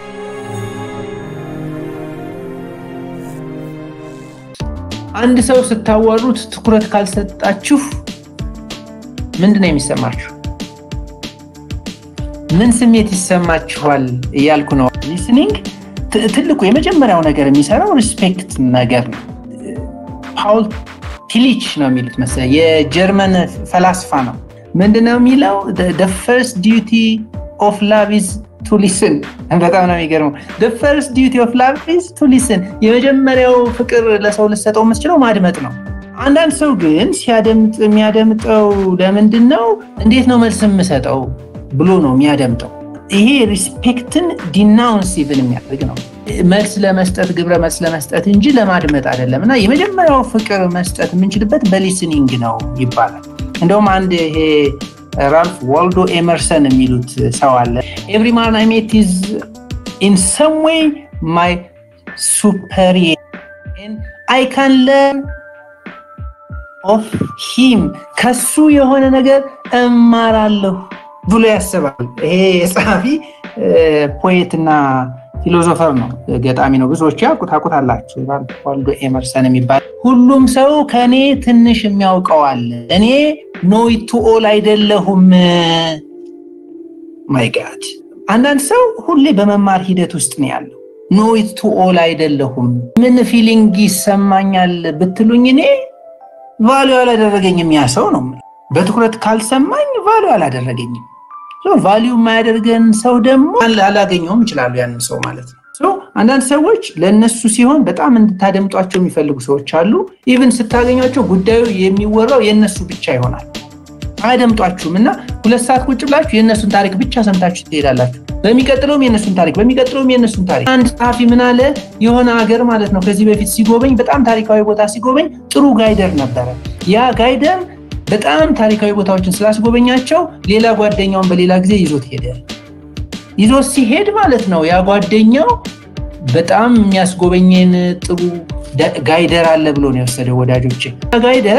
አንድ ሰው ስታዋሩት ትኩረት ካልሰጣችሁ ምንድን ነው የሚሰማችሁ? ምን ስሜት ይሰማችኋል እያልኩ ነው። ሊስኒንግ ትልቁ የመጀመሪያው ነገር የሚሰራው ሪስፔክት ነገር ነው። ፓውል ቲሊች ነው የሚሉት መሰለኝ የጀርመን ፈላስፋ ነው። ምንድነው የሚለው ፈርስት ዲዩቲ ኦፍ ላቭ ኢዝ ቱ ሊስን። በጣም ነው የሚገርመው። ፈርስት ዲዩቲ ኦፍ ላቭ ኢዝ ቱ ሊስን። የመጀመሪያው ፍቅር ለሰው ልሰጠው የምትችለው ማድመጥ ነው። አንዳንድ ሰው ግን ሲያደምጥ የሚያደምጠው ለምንድን ነው እንዴት ነው መልስ የምሰጠው ብሎ ነው የሚያደምጠው። ይሄ ሪስፔክትን ዲናውንስ ኢቭን የሚያደርግ ነው። መልስ ለመስጠት ግብረ መልስ ለመስጠት እንጂ ለማድመጥ አይደለም። እና የመጀመሪያው ፍቅር መስጠት የምንችልበት በሊስኒንግ ነው ይባላል። እንደውም አንድ ይሄ ራልፍ ዋልዶ ኤመርሰን የሚሉት ሰው አለ። ኤቭሪ ማን አይ ሜት ኢዝ ኢን ሰም ዌይ ማይ ሱፐሪየር አይ ካን ለርን ኦፍ ሂም ከሱ የሆነ ነገር እማራለሁ ብሎ ያስባል። ይሄ ጸሐፊ ፖኤትና ፊሎዞፈር ነው፣ ገጣሚ ነው። ብዙዎች ታውቁታላችሁ። ዋልዶ ኤመርሰን የሚባል ሁሉም ሰው ከኔ ትንሽ የሚያውቀዋል፣ እኔ ኖይቱ ኦል አይደለሁም። ማይጋድ አንዳንድ ሰው ሁሌ በመማር ሂደት ውስጥ ነው ያለው። ኖይቱ ኦል አይደለሁም። ምን ፊሊንግ ይሰማኛል ብትሉኝ እኔ ቫሊዩ አላደረገኝም ያ ሰው ነው። በትኩረት ካልሰማኝ ቫሊዩ አላደረገኝም። ቫሊዩ የማያደርገን ሰው ደግሞ አላገኘውም ይችላሉ ያንን ሰው ማለት ነው። አንዳንድ ሰዎች ለእነሱ ሲሆን በጣም እንድታደምጧቸው የሚፈልጉ ሰዎች አሉ። ኢቭን ስታገኟቸው ጉዳዩ የሚወራው የእነሱ ብቻ ይሆናል። አያደምጧችሁም እና ሁለት ሰዓት ቁጭ ብላችሁ የእነሱን ታሪክ ብቻ ሰምታችሁ ትሄዳላችሁ። በሚቀጥለውም የእነሱን ታሪክ በሚቀጥለውም የእነሱን ታሪክ። አንድ ጸሐፊ ምን አለ፣ የሆነ ሀገር ማለት ነው ከዚህ በፊት ሲጎበኝ በጣም ታሪካዊ ቦታ ሲጎበኝ ጥሩ ጋይደር ነበረ። ያ ጋይደር በጣም ታሪካዊ ቦታዎችን ስላስጎበኛቸው ሌላ ጓደኛውን በሌላ ጊዜ ይዞት ሄደ። ይዞት ሲሄድ ማለት ነው ያ ጓደኛው በጣም የሚያስጎበኘን ጥሩ ጋይደር አለ ብሎ ነው የወሰደው። ወዳጆች ጋይደር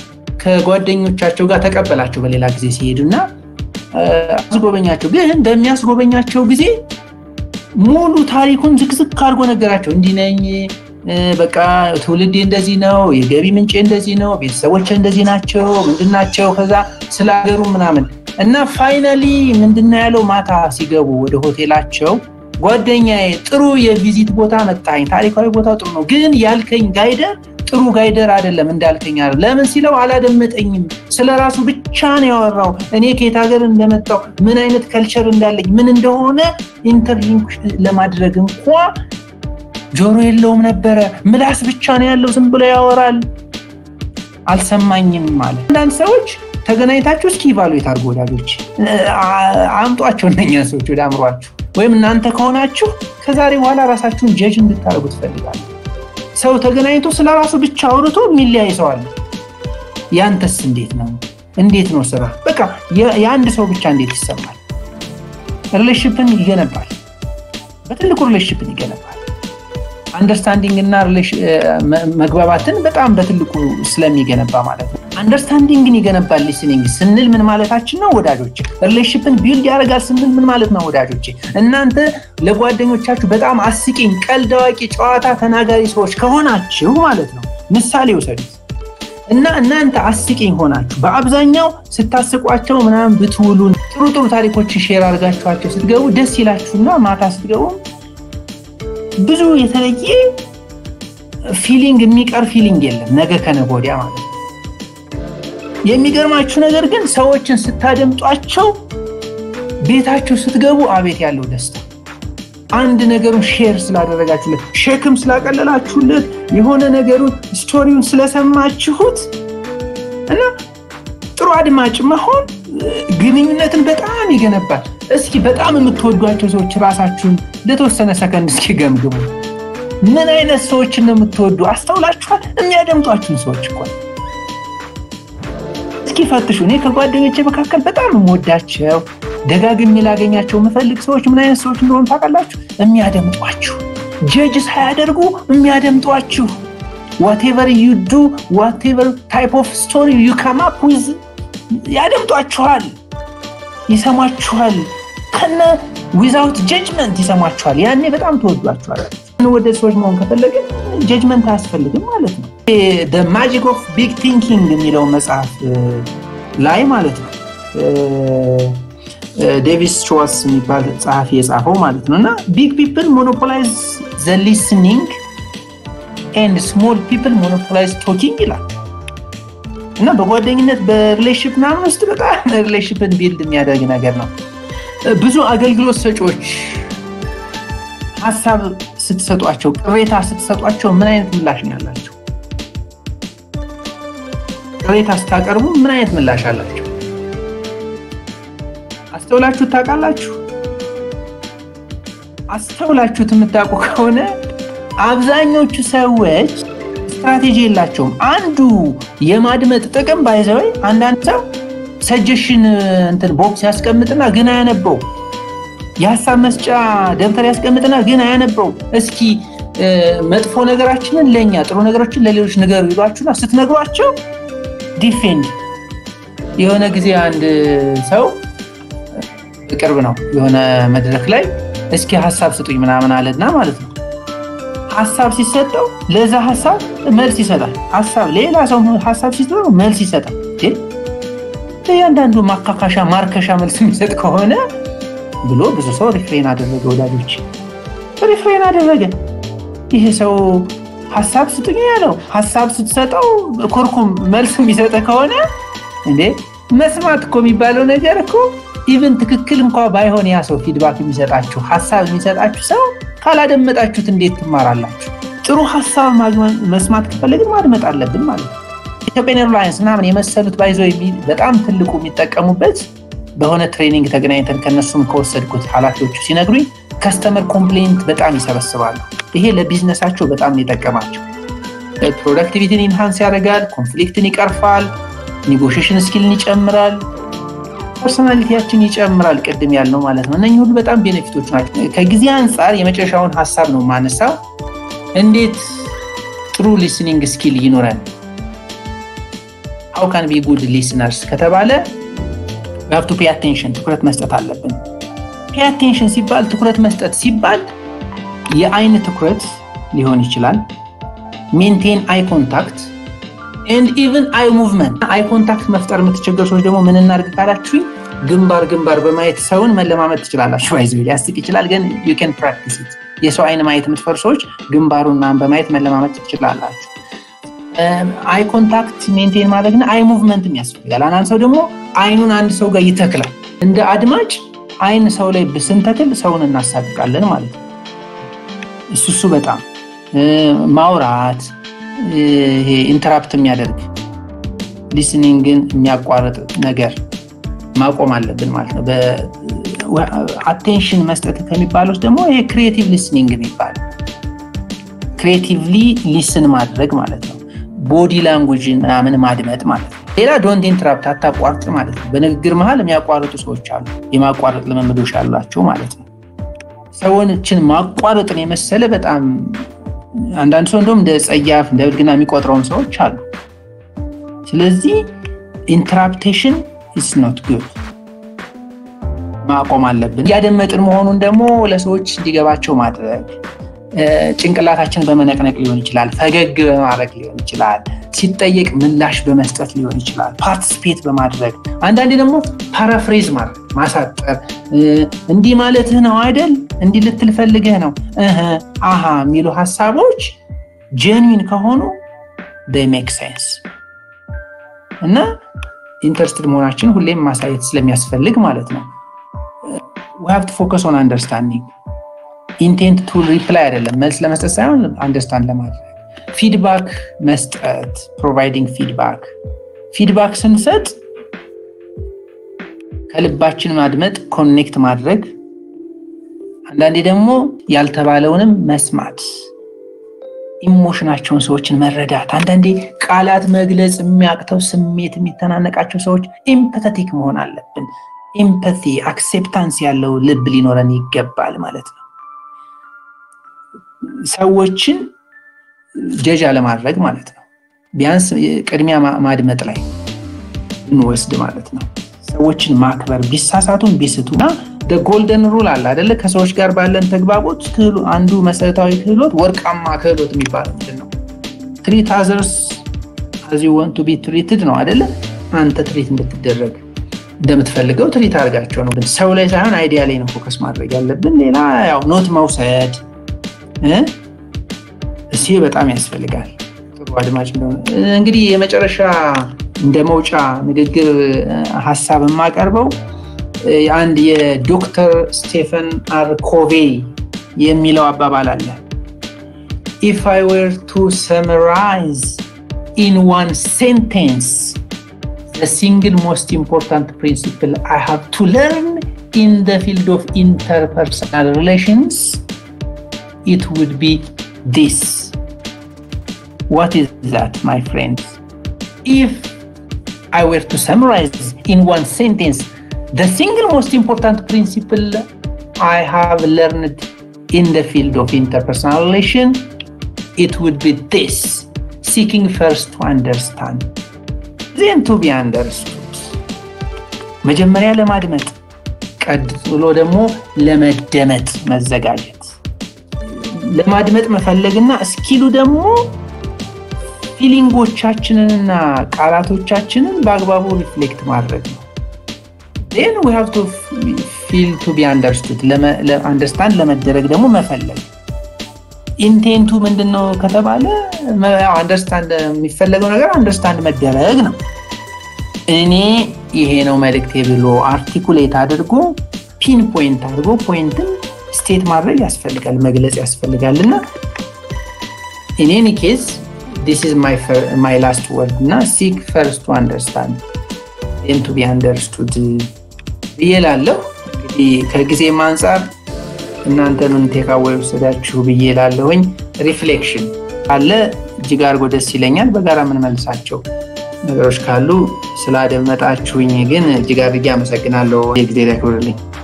ከጓደኞቻቸው ጋር ተቀበላቸው በሌላ ጊዜ ሲሄዱ እና አስጎበኛቸው። ግን በሚያስጎበኛቸው ጊዜ ሙሉ ታሪኩን ዝቅዝቅ አድርጎ ነገራቸው። እንዲህ ነኝ በቃ ትውልዴ እንደዚህ ነው፣ የገቢ ምንጭ እንደዚህ ነው፣ ቤተሰቦች እንደዚህ ናቸው፣ ምንድን ናቸው፣ ከዛ ስለ ሀገሩ ምናምን እና ፋይናሊ ምንድነው ያለው? ማታ ሲገቡ ወደ ሆቴላቸው ጓደኛዬ ጥሩ የቪዚት ቦታ መጣኝ፣ ታሪካዊ ቦታ ጥሩ ነው፣ ግን ያልከኝ ጋይደር ጥሩ ጋይደር አይደለም እንዳልከኝ አይደለም። ለምን ሲለው አላደመጠኝም። ስለ ራሱ ብቻ ነው ያወራው። እኔ ከየት ሀገር እንደመጣው ምን አይነት ከልቸር እንዳለኝ ምን እንደሆነ ኢንተርሊንክ ለማድረግ እንኳ ጆሮ የለውም ነበረ። ምላስ ብቻ ነው ያለው፣ ዝም ብሎ ያወራል። አልሰማኝም ማለት። አንዳንድ ሰዎች ተገናኝታችሁ እስኪ ኢቫሉዌት አድርጎ ወዳጆች አምጧቸው እነኛ ሰዎች ወደ አእምሯችሁ። ወይም እናንተ ከሆናችሁ ከዛሬ በኋላ ራሳችሁን ጀጅ እንድታደርጉ ትፈልጋለሁ። ሰው ተገናኝቶ ስለ ራሱ ብቻ አውርቶ የሚለያይ ሰው አለ። ያንተስ እንዴት ነው? እንዴት ነው ስራ? በቃ የአንድ ሰው ብቻ እንዴት ይሰማል? ሪሌሽንሽፕን ይገነባል። በትልቁ ሪሌሽንሽፕን ይገነባል። አንደርስታንዲንግ እና መግባባትን በጣም በትልቁ ስለሚገነባ ማለት ነው። አንደርስታንዲንግን ይገነባል ሊስኒንግ ስንል ምን ማለታችን ነው ወዳጆች? ሪሌሽንሽፕን ቢልድ ያደርጋል ስንል ምን ማለት ነው ወዳጆች? እናንተ ለጓደኞቻችሁ በጣም አስቂኝ፣ ቀልድ አዋቂ፣ ጨዋታ ተናጋሪ ሰዎች ከሆናችሁ ማለት ነው ምሳሌ ውሰዱት እና እናንተ አስቂኝ ሆናችሁ በአብዛኛው ስታስቋቸው ምናምን ብትውሉን ጥሩ ጥሩ ታሪኮችን ሼር አድርጋችኋቸው ስትገቡ ደስ ይላችሁና ማታ ስትገቡ ብዙ የተለየ ፊሊንግ የሚቀር ፊሊንግ የለም ነገ ከነገ ወዲያ ማለት ነው። የሚገርማችሁ ነገር ግን ሰዎችን ስታደምጧቸው ቤታችሁ ስትገቡ አቤት ያለው ደስታ አንድ ነገሩን ሼር ስላደረጋችሁለት፣ ሸክም ስላቀለላችሁለት፣ የሆነ ነገሩን ስቶሪውን ስለሰማችሁት እና ጥሩ አድማጭ መሆን ግንኙነትን በጣም ይገነባል። እስኪ በጣም የምትወዷቸው ሰዎች ራሳችሁን ለተወሰነ ሰከንድ እስኪ ገምግሙ። ምን አይነት ሰዎችን ነው የምትወዱ? አስተውላችኋል? የሚያደምጧችሁን ሰዎች እኮ እስኪ ፈትሹ። እኔ ከጓደኞቼ መካከል በጣም የምወዳቸው ደጋግሜ ላገኛቸው የምፈልግ ሰዎች ምን አይነት ሰዎች እንደሆኑ ታውቃላችሁ? የሚያደምጧችሁ፣ ጀጅ ሳያደርጉ የሚያደምጧችሁ ዋቴቨር ዩ ዱ ዋቴቨር ታይፕ ኦፍ ስቶሪ ዩ ካም አፕ ዊዝ ያደምጧችኋል፣ ይሰማችኋል። ከነ ዊዛውት ጀጅመንት ይሰሟቸዋል። ያኔ በጣም ተወዷቸዋል። ወደ ሰዎች መሆን ከፈለግን ጀጅመንት አያስፈልግም ማለት ነው። ማጂክ ኦፍ ቢግ ቲንኪንግ የሚለው መጽሐፍ ላይ ማለት ነው ዴቪስ ቾዋስ የሚባል ጸሐፊ የጻፈው ማለት ነው እና ቢግ ፒፕል ሞኖፖላይዝ ዘ ሊስኒንግ ኤንድ ስሞል ፒፕል ሞኖፖላይዝ ቶኪንግ ይላል እና በጓደኝነት በሪሌሽፕ ምናምን ውስጥ በጣም ሪሌሽፕን ቢልድ የሚያደርግ ነገር ነው። ብዙ አገልግሎት ሰጪዎች ሀሳብ ስትሰጧቸው፣ ቅሬታ ስትሰጧቸው ምን አይነት ምላሽ ነው ያላቸው? ቅሬታ ስታቀርቡ ምን አይነት ምላሽ አላቸው? አስተውላችሁ ታውቃላችሁ? አስተውላችሁት የምታውቁ ከሆነ አብዛኞቹ ሰዎች ስትራቴጂ የላቸውም። አንዱ የማድመጥ ጥቅም ባይዘወይ አንዳንድ ሰው ሰጀሽን እንትን ቦክስ ያስቀምጥና ግን አያነበው። የሀሳብ መስጫ ደብተር ያስቀምጥና ግን አያነበው። እስኪ መጥፎ ነገራችንን ለእኛ ጥሩ ነገሮችን ለሌሎች ንገሩ ይሏችሁና ስትነግሯቸው ዲፌንድ የሆነ ጊዜ አንድ ሰው ቅርብ ነው የሆነ መድረክ ላይ እስኪ ሀሳብ ስጡኝ ምናምን አለና ማለት ነው ሀሳብ ሲሰጠው ለዛ ሀሳብ መልስ ይሰጣል። ሀሳብ ሌላ ሰው ሀሳብ ሲሰጠው መልስ ይሰጣል። እያንዳንዱ ማካካሻ ማርከሻ መልስ የሚሰጥ ከሆነ ብሎ ብዙ ሰው ሪፍሬን አደረገ። ወዳጆች ሪፍሬን አደረገ። ይሄ ሰው ሀሳብ ስጡኝ ያለው ሀሳብ ስትሰጠው ኮርኩም መልስ የሚሰጠ ከሆነ እንዴ መስማት እኮ የሚባለው ነገር እኮ ኢቨን ትክክል እንኳ ባይሆን ያ ሰው ፊድባክ የሚሰጣችሁ ሀሳብ የሚሰጣችሁ ሰው ካላደመጣችሁት እንዴት ትማራላችሁ? ጥሩ ሀሳብ መስማት ከፈለግን ማድመጥ አለብን ማለት ነው። ኢትዮጵያን ኤርላይንስ ምናምን የመሰሉት ባይዞ በጣም ትልቁ የሚጠቀሙበት በሆነ ትሬኒንግ ተገናኝተን ከነሱም ከወሰድኩት ኃላፊዎቹ ሲነግሩኝ ከስተመር ኮምፕሌንት በጣም ይሰበስባሉ። ይሄ ለቢዝነሳቸው በጣም የጠቀማቸው ፕሮዳክቲቪቲን ኢንሃንስ ያደርጋል፣ ኮንፍሊክትን ይቀርፋል፣ ኔጎሽሽን ስኪልን ይጨምራል፣ ፐርሶናሊቲያችን ይጨምራል። ቅድም ያልነው ማለት ነው። እነኚህ ሁሉ በጣም ቤኔፊቶች ናቸው። ከጊዜ አንጻር የመጨረሻውን ሀሳብ ነው ማነሳው። እንዴት ጥሩ ሊስኒንግ ስኪል ይኖረን ሀው ካን ቢ ጉድ ሊስነርስ ከተባለ ሀብቱ ፔ አቴንሽን ትኩረት መስጠት አለብን። ፔ አቴንሽን ሲባል ትኩረት መስጠት ሲባል የአይን ትኩረት ሊሆን ይችላል። ሜንቴን አይ ኮንታክት ኤንድ ኢቨን አይ ሙቭመንት። አይ ኮንታክት መፍጠር የምትቸገሩ ሰዎች ደግሞ ምን እናድርግ ካላችሁኝ ግንባር ግንባር በማየት ሰውን መለማመድ ትችላላችሁ። ይዝ ሊያስቅ ይችላል፣ ግን ዩ ኬን ፕራክቲስ ኢት። የሰው አይን ማየት የምትፈሩ ሰዎች ግንባሩና በማየት መለማመድ ትችላላችሁ። አይ ኮንታክት ሜንቴን ማድረግና አይ ሙቭመንትም ያስፈልጋል። አንዳንድ ሰው ደግሞ አይኑን አንድ ሰው ጋር ይተክላል። እንደ አድማጭ አይን ሰው ላይ ስንተክል ሰውን እናሳቅቃለን ማለት ነው። እሱ እሱ በጣም ማውራት ይሄ ኢንተራፕት የሚያደርግ ሊስኒንግን የሚያቋርጥ ነገር ማቆም አለብን ማለት ነው። አቴንሽን መስጠት ከሚባል ውስጥ ደግሞ ይሄ ክሪኤቲቭ ሊስኒንግ የሚባል ክሪኤቲቭሊ ሊስን ማድረግ ማለት ነው። ቦዲ ላንጉጅን ምናምን ማድመጥ ማለት ነው። ሌላ ዶንት ኢንተራፕት አታቋርጥ ማለት ነው። በንግግር መሀል የሚያቋርጡ ሰዎች አሉ፣ የማቋረጥ ልምምዶች ያሏቸው ማለት ነው። ሰዎችን ማቋረጥን የመሰለ በጣም አንዳንድ ሰው እንደውም እንደ ጸያፍ እንደ ብልግና የሚቆጥረውን ሰዎች አሉ። ስለዚህ ኢንተራፕቴሽን ኢስ ኖት ጉድ ማቆም አለብን። እያደመጥን መሆኑን ደግሞ ለሰዎች እንዲገባቸው ማድረግ ጭንቅላታችን በመነቅነቅ ሊሆን ይችላል፣ ፈገግ በማድረግ ሊሆን ይችላል፣ ሲጠየቅ ምላሽ በመስጠት ሊሆን ይችላል፣ ፓርቲስፔት በማድረግ አንዳንዴ ደግሞ ፓራፍሬዝ ማድረግ ማሳጠር፣ እንዲህ ማለትህ ነው አይደል፣ እንዲህ ልትል ፈልገህ ነው አሃ የሚሉ ሀሳቦች ጀንዊን ከሆኑ ሜክ ሴንስ እና ኢንተርስትድ መሆናችን ሁሌም ማሳየት ስለሚያስፈልግ ማለት ነው። ሀቭ ቱ ፎከስ ኦን አንደርስታንዲንግ ኢንቴንት ቱ ሪፕላይ አይደለም፣ መልስ ለመስጠት ሳይሆን አንደርስታንድ ለማድረግ ፊድባክ መስጠት፣ ፕሮቫይዲንግ ፊድባክ ፊድባክ ስንሰጥ ከልባችን ማድመጥ፣ ኮኔክት ማድረግ፣ አንዳንዴ ደግሞ ያልተባለውንም መስማት፣ ኢሞሽናቸውን ሰዎችን መረዳት። አንዳንዴ ቃላት መግለጽ የሚያቅተው ስሜት የሚተናነቃቸው ሰዎች ኤምፐተቲክ መሆን አለብን። ኤምፐቲ አክሴፕታንስ ያለው ልብ ሊኖረን ይገባል ማለት ነው። ሰዎችን ጀጅ አለማድረግ ማለት ነው። ቢያንስ ቅድሚያ ማድመጥ ላይ እንወስድ ማለት ነው። ሰዎችን ማክበር ቢሳሳቱን ቢስቱ እና ጎልደን ሩል አለ አደለ? ከሰዎች ጋር ባለን ተግባቦት አንዱ መሰረታዊ ክህሎት ወርቃማ ክህሎት የሚባለው ምንድን ነው? ትሪት አዘርስ አዝ ዩ ዋንት ቱ ቢ ትሪትድ ነው አደለ? አንተ ትሪት እንድትደረግ እንደምትፈልገው ትሪት አድርጋቸው ነው። ግን ሰው ላይ ሳይሆን አይዲያ ላይ ነው ፎከስ ማድረግ ያለብን። ሌላ ያው ኖት መውሰድ እሲ በጣም ያስፈልጋል። ጥሩ አድማጭ እንደሆነ እንግዲህ የመጨረሻ እንደ መውጫ ንግግር ሀሳብ የማቀርበው አንድ የዶክተር ስቴፈን አር ኮቬ የሚለው አባባል አለ። ኢፍ አይ ዌር ቱ ሰመራይዝ ኢን ዋን ሴንቴንስ the single most important principle I have to learn in the field of interpersonal relations, it would be this. What is that, my friends? If I were to summarize in one sentence the single most important principle I have learned in the field of interpersonal relation, it would be this seeking first to understand. ዜን ቱ ቢ አንደርስቱድ መጀመሪያ ለማድመጥ ቀጥሎ ደግሞ ለመደመጥ መዘጋጀት ለማድመጥ መፈለግና እስኪሉ ደግሞ ፊሊንጎቻችንንና ቃላቶቻችንን በአግባቡ ሪፍሌክት ማድረግ ነው ን ዊ ሃቭ ቱ ፊል ቱ ቢ አንደርስቱድ አንደርስታንድ ለመደረግ ደግሞ መፈለግ ኢንቴንቱ ምንድን ነው ከተባለ አንደርስታንድ የሚፈለገው ነገር አንደርስታንድ መደረግ ነው። እኔ ይሄ ነው መልእክቴ ብሎ አርቲኩሌት አድርጎ ፒን ፖይንት አድርጎ ፖይንትን ስቴት ማድረግ ያስፈልጋል፣ መግለጽ ያስፈልጋል እና ኢን ኬዝ ዲስ ኢዝ ማይ ላስት ወርድ እና ሲክ ፈርስት ቱ አንደርስታንድ ን ቱ ቢ አንደርስቱድ ብዬ ላለሁ እንግዲህ ከጊዜም አንጻር እናንተንም ቴካዌ ወሰዳችሁ ብዬ ላለሁኝ ሪፍሌክሽን አለ እጅግ አድርጎ ደስ ይለኛል። በጋራ የምንመልሳቸው ነገሮች ካሉ ስላደመጣችሁኝ ግን እጅግ አድርጌ አመሰግናለሁ። የጊዜ ያክብርልኝ።